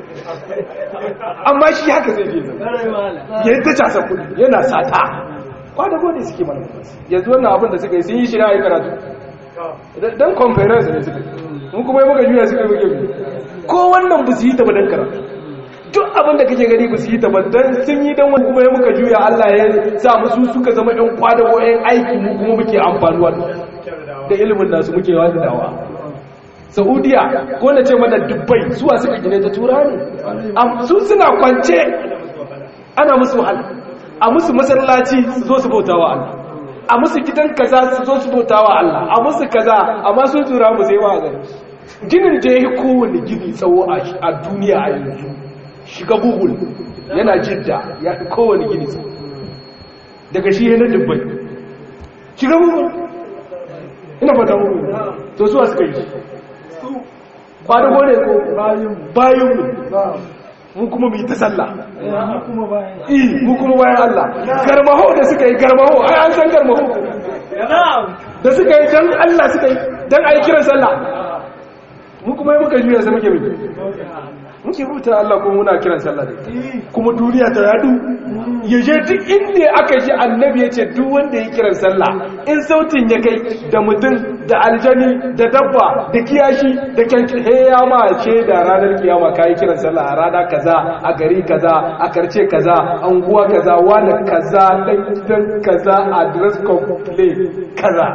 amma shi haka zai je zauna ya yi ta casa kudi yana sata kwada gode suke malam badamasi yanzu wannan abin da suka yi sun yi shi na yi karatu dan conference ne suka yi mun kuma yi muka juya suka yi muke ko wannan ba su yi ta ba dan karatu duk abin da kake gani ba su yi tabbatar sun yi don wani kuma ya muka juya Allah ya sa musu suka zama ɗan kwadago ɗan aiki mu kuma muke amfanuwa da ilimin nasu muke wani dawa saudiya ko na ce mana dubbai suwa suka gine ta tura ne su suna kwance ana musu wahala a musu masallaci su zo su bauta wa Allah a musu gidan kaza su zo su bauta wa Allah a musu kaza amma sun tura mu sai wa gari ginin da ya yi kowane gini tsawo a duniya a yanzu shiga google yana jidda ya fi kowane gini tsawo daga shi yana dubbai shiga google ina fata google to suwa suka yi ba da gode ko bayan mu mu kuma mu yi ta sallah mu kuma bayan Allah garmaho da suka yi garmaho ai an san garmaho da suka yi dan Allah suka yi dan ayi kiran sallah mu kuma yi muka juya sai muke mai muke rubuta Allah kuma muna kiran sallah da kuma duniya ta yadu ya je duk inda aka ji annabi ya ce duk wanda ya kiran sallah in sautin ya kai da mutum da aljani da dabba da kiyashi da kyanki he ya ma ce da ranar kiyama kai kiran sallah a rana kaza a gari kaza a karce kaza anguwa kaza wani kaza dan gidan kaza address complaint kaza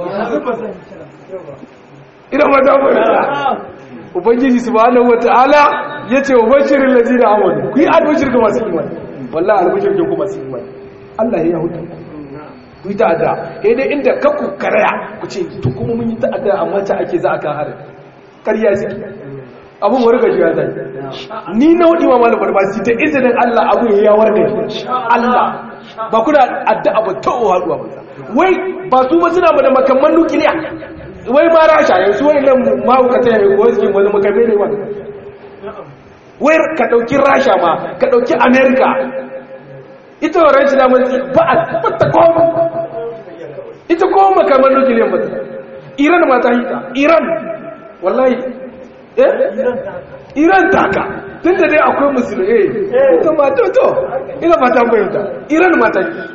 ina ma damu ubangiji subhanahu wataala yace wa bashirin ladina amanu ku yi albashir ga masu imani wallahi albashir ga ku masu imani Allah ya huta ku yi ta'adda eh dai inda ka ku karaya ku ce to kuma mun yi ta'adda amma ta ake za a kan harin ƙarya suke abun warga shi ya zai ni na wadi ma malam barbasi ta izinin Allah abu ya warga shi Allah ba kuna addu'a ba ta haduwa ba wai ba su ba suna da makamman nukiliya wai ma rasha yanzu wani nan mahaukata ya yi wasu wani makame ne wani wai ka ɗauki rasha ma ka ɗauki amerika ita wa rasha na mulki ba a tabbata koma ita koma makamman nukiliyan ba iran ma ta hita iran wallahi eh iran taka tun da dai akwai musulmi eh ita ma to to ina fata bayyanta iran ma ta yi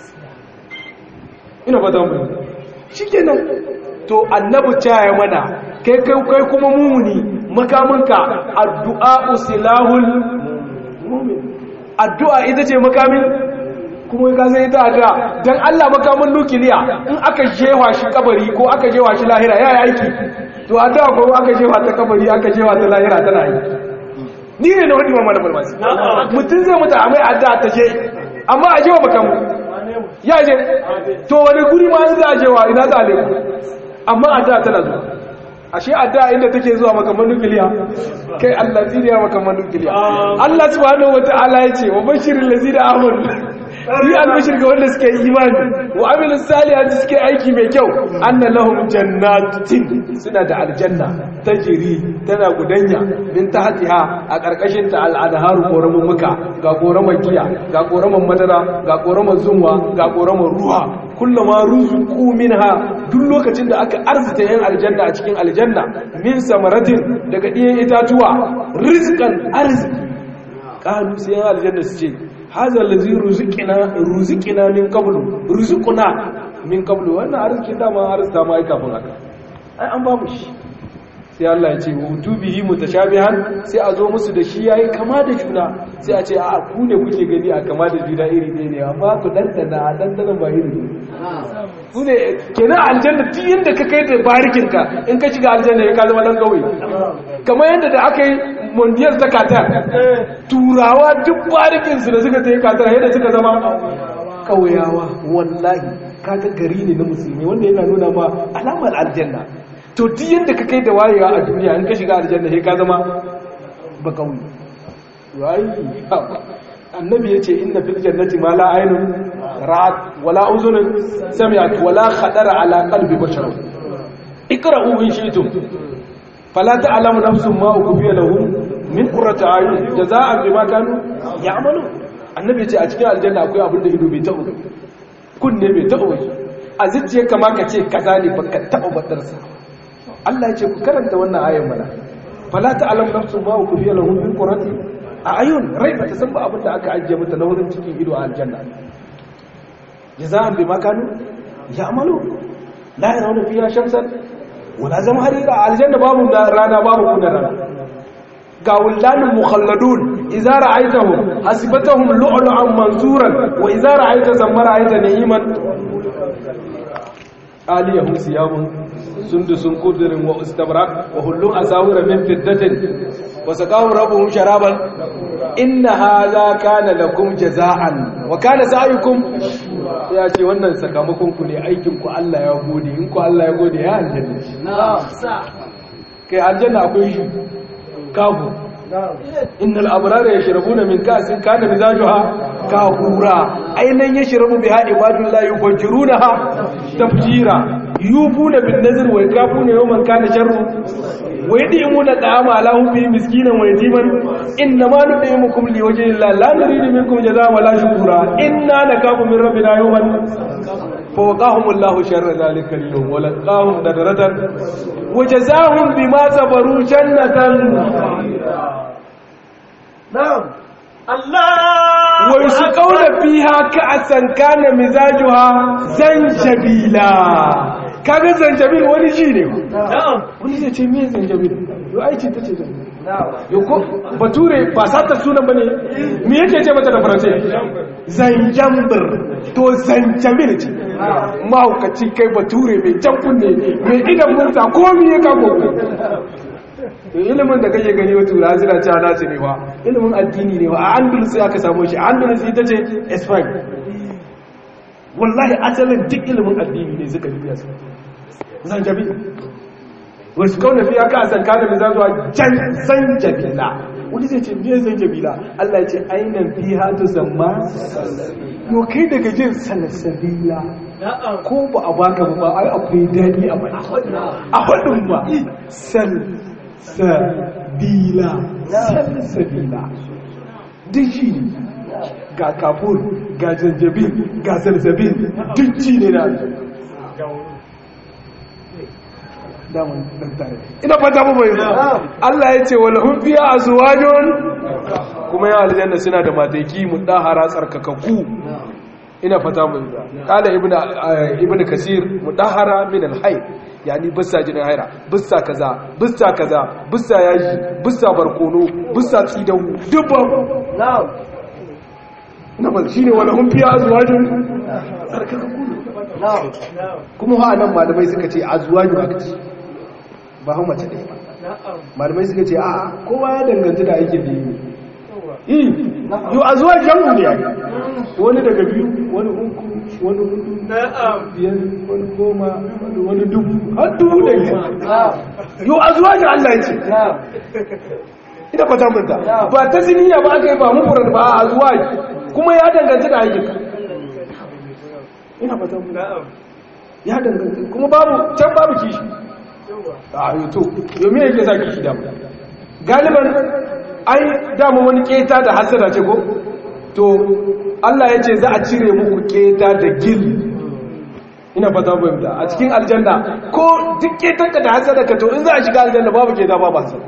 ina fata bayyanta shi kenan to annabu caya mana kai kai kai kuma mumuni makaminka addu'a usilahul mu'min addu'a ita ce makamin kuma ka sai ita addu'a dan Allah makamin nukiliya in aka jewa shi kabari ko aka jewa shi lahira ya yi aiki to addu'a ko aka jewa ta kabari aka jewa ta lahira tana yi ni ne na wadi mamma da farmasi mutum zai mutu a mai addu'a ta je amma a jewa makamu ya je to wani guri ma za a jewa ina za a leku amma adda tana zuwa ashe adda inda take zuwa makaman nukiliya kai Allah zuriya makaman nukiliya Allah subhanahu wataala yace wa bashiril ladina amanu yi albashir ga wanda suke imani wa amilu salihati suke aiki mai kyau anna lahum jannatin suna da aljanna tajri tana gudanya min tahtiha a karkashin ta al'adharu koramun muka ga koraman giya ga koraman madara ga koraman zumwa ga koraman ruwa kullama ruzuqu minha duk lokacin da aka arzita yan aljanna a cikin aljanna min samaratin daga diyan itatuwa rizqan arziki qalu sai yan aljanna su ce hadha allazi ruziqina ruziqina min qablu ruziquna min qablu wannan arzikin dama arzita ma ai kafin haka ai an babu shi sai Allah ya ce utubihi mutashabihan sai a zo musu da shi yayi kama da juna sai a ce a ku ne kuke gani a kama da juna iri ɗaya ne amma ku dandana a dandanan ba iri ku ne kenan aljanna tun yadda ka kai da barikin ka in ka shiga aljanna ya ka zama dan kauye kamar yadda da aka yi mondiyar ta katar turawa duk barikin su da suka ta yi katar yadda suka zama kauyawa wallahi kaga gari ne na musulmi wanda yana nuna ma alamar aljanna to duk yadda ka kai da wayewa a duniya in ka shiga aljanna sai ka zama ba kauye wai annabi yace inna fil jannati ma la aynun ra'at wala uzunun sami'at wala khadara ala qalbi bashar ikra'u in shi'tum fala ta'lamu nafsun ma ukfiya lahum min qurrati a'yun jazaa'an bima kanu ya'malun annabi yace a cikin aljanna akwai abin da ido bai taɓa kunne bai taɓa a zuciyarka ma ka ce kaza ne baka taɓa badarsa Allah ya ce ku karanta wannan ayan mana fala ta'lam nafsun ma ukfiya lahum min qurrati a'yun rai ba ta san ba abin da aka ajiye mata na wurin cikin ido a aljanna jaza'an bima kanu ya'malu la yarawna fiha shamsan wala zamharira aljanna babu rana babu kuna rana ga wuldanin mukhalladun idza ra'aytahum hasibatahum lu'lu'an mansuran wa idza ra'ayta zamma ra'ayta na'iman aliyahum siyabun sundusun qudrin wa istabrak wa hullu asawira min fiddatin wa saqahu rabbuhum sharaban inna hadha kana lakum jaza'an wa kana sa'yukum ya ce wannan sakamakon ku ne aikin ku Allah ya gode in ku Allah ya gode ya aljanna kai aljanna akwai shi kafu innal abrara yashrabuna min ka'sin kana mizajuha kafura ainan yashrabu biha ibadullahi yufajjirunaha tafjira yufuna bin nazr wa yakafuna yawman kana sharru wa yadimuna ta'ama ala hubbi miskinan wa yatiman innama nudimukum liwajhi llahi la nuridu minkum jazaa'an wala shukura inna nakafu min rabbina yawman فوقاهم الله شر ذلك اليوم ولقاهم نذرة وجزاهم بما صبروا جنة نعم الله ويسقون فيها كأسا كان مزاجها زنجبيلا kaga zanjabil wani shi ne wani zai ce me zanjabil yau aiki ta ce yau ko bature ba sata sunan ba ne me yake ce mata da faransai zanjambir to zanjabil ce mahaukaci kai bature mai jan kunne mai idan murta komi ya kamo ilimin da kake gani wata tura zira cewa nasu ne wa ilimin addini ne wa a andalus aka samu shi andalus ita ce espan wallahi asalin duk ilimin addini ne suka biya su zanjabi wasu kauna fiya ka san kada mai zazuwa jan zanjabila wani zai ce biyan zanjabila allah ce ainihin fiya ta zama yau kai daga jin salasabila ko ba a baka ba ai akwai daɗi a bana a faɗin ba salsabila salsabila duk shi ne ga kafur ga janjabin ga salsabin duk ci ne na damun dan tare ina fata mu bai Allah ya ce wal hum fiya azwajun kuma ya aljanna suna da mataki mudahara tsarkakakku ina fata mu kala ibnu ibnu kasir mudahara min al hayy yani bisa jinin haira bisa kaza bisa kaza bisa yaji bisa barkono bisa tsidawu dubban na'am ina ba shine wala hum fiya azwajun tsarkakakku na'am kuma ha nan malamai suka ce azwaju aka ce ba hau mace ɗaya ba malamai suka ce a kowa ya danganta da aikin da yi yi yau azwaj jamu ne wani daga biyu wani uku wani hudu biyar wani goma wani dubu har dubu da biyar yau azwaj Allah ya ce ina fata manta ba ta ziniya ba aka yi ba mufurar ba a azwaj kuma ya danganta da aikinka ina fata manta ya danganta kuma babu can babu kishi a yoto yomi yake sa kishi damu galiban ai dama wani keta da hasada ce ko to Allah ya ce za a cire muku keta da gil ina fata fahimta a cikin aljanna ko duk ketanka da hasada ka to in za a shiga aljanna babu keta babu hasada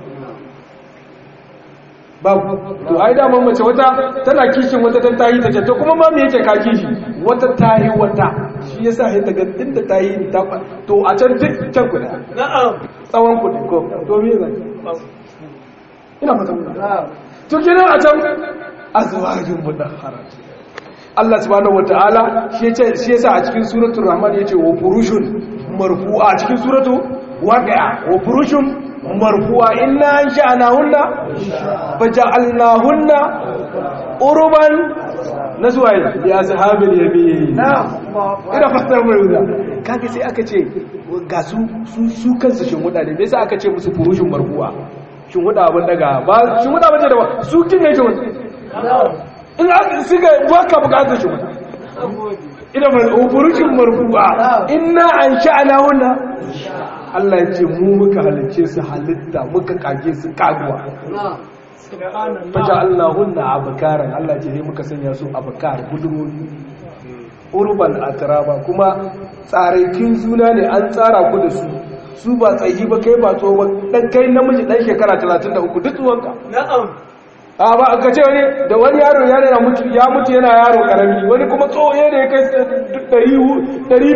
babu to ai dama mace wata tana kishin wata tan tayi ta ce to kuma ma me yake ka kishi wata tayi wata shi yasa sai ta ga inda tayi ta to a can duk can kuda na'am tsawon kudi ko to me zai ina fata mun na'am to kenan a can azwajin mudahhara Allah subhanahu wataala shi yace shi yasa a cikin suratul rahman yace wa furushun marfu'a a cikin suratu waqi'a wa furushun marfu'a inna ansha'nahunna faja'alnahunna urban naswa'i ya ashabil yamin ina fata mai wuza kage sai aka ce ga su su su kansu shin wuda ne me yasa aka ce musu furushun marfu'a shin wuda abin daga ba shin wuda bace da ba su kin ne shin in aka suka baka bukatar shi wuda ina ba furushun marfu'a inna ansha'nahunna Allah ya ce mu muka halicce su halitta muka kage su kaguwa faja Allahunna abkaran Allah ce ne muka sanya su abkar gudurori urban atraba kuma tsaraikin suna ne an tsara ku da su su ba tsayi ba kai ba tsoho ba dan kai namiji dan shekara 33 duk tsuwanka na'am a ba ka ce wani da wani yaro ya yana mutu ya mutu yana yaro karami wani kuma tsoho ne ya kai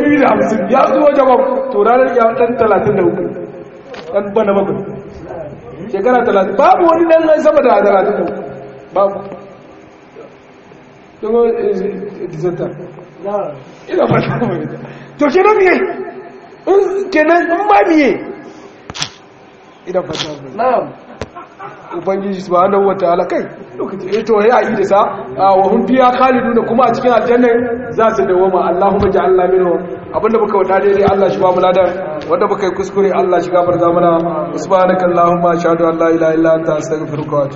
250 ya tsuwa jama'a to ranar ya dan 33 dan bana bakwai shekara talatin babu wani dan sama da talatin babu dogo disanta na'am ina fata mai to ke nan miye in kenan in ba miye ina fata mai na'am ubangiji subhanahu wataala kai lokaci eh to ya yi da sa wa hum fiya khaliduna kuma a cikin aljanna za su dawama Allahumma ja'alna minhum abinda muka wada dai Allah shi ba mu ladan wanda muka yi kuskure Allah shi gafarta mana subhanakallahumma ashhadu an la ilaha illa anta astaghfiruka wa atubu